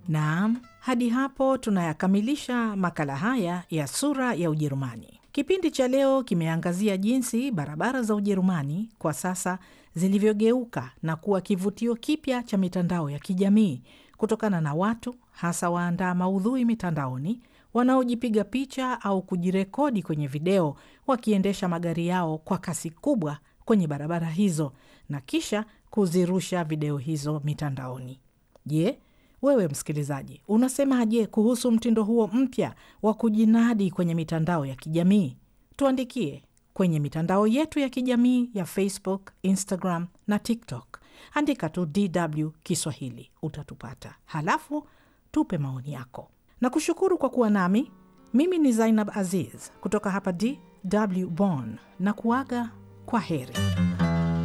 Naam, hadi hapo tunayakamilisha makala haya ya Sura ya Ujerumani. Kipindi cha leo kimeangazia jinsi barabara za Ujerumani kwa sasa zilivyogeuka na kuwa kivutio kipya cha mitandao ya kijamii kutokana na watu hasa waandaa maudhui mitandaoni wanaojipiga picha au kujirekodi kwenye video wakiendesha magari yao kwa kasi kubwa kwenye barabara hizo na kisha kuzirusha video hizo mitandaoni. Je, wewe msikilizaji, unasemaje kuhusu mtindo huo mpya wa kujinadi kwenye mitandao ya kijamii? Tuandikie kwenye mitandao yetu ya kijamii ya Facebook, Instagram na TikTok. Andika tu DW Kiswahili utatupata, halafu tupe maoni yako. Na kushukuru kwa kuwa nami. Mimi ni Zainab Aziz kutoka hapa DW Bonn na kuaga kwa heri.